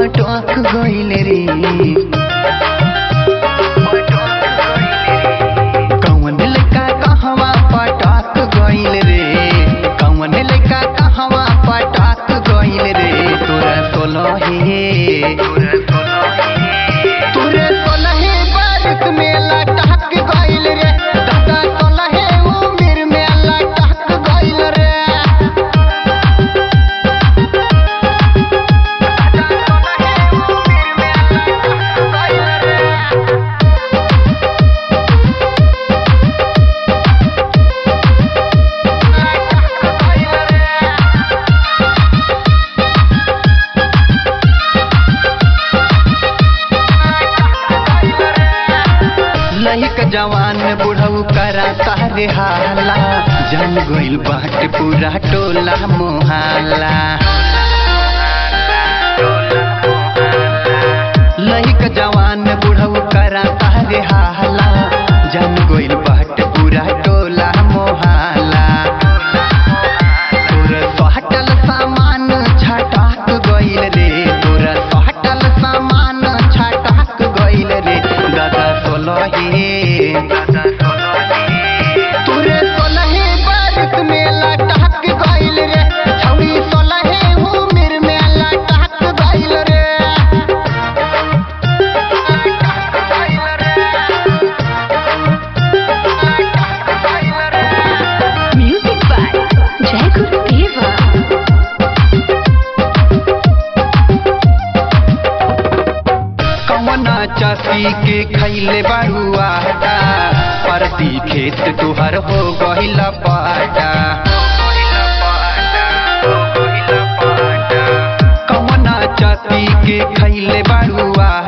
पटक गइल रे कौन लड़का कहवा पटक गइल रे कौन लड़का कहवा पटक गइल रे तोरा सोलहे तोरे सोलहे बारिश में लटक गइल रे दादा सोलहे उमिर में लटक गइल रे लहिक जवान बुढ़ऊ करा तारे हाला जन गइल बाट पूरा टोला मोहाला लहिक जवान बुढ़ऊ करा तारे हाला जन गइल बाट पूरा टोला मोहाला तोर सोहटल सामान छटाक गइल रे तोर सोहटल सामान छटाक गइल रे दादा सोलहे तोरे सोलहे बारिश में लटक गइल रे छौरी सोलहे उमिर में लटक गइल रे Music by Jai Guru Deva. कवना चासी के खैले बरुआ परती खेत तुहर हो गहिल पाटा कवना चासी के खैले बरुआ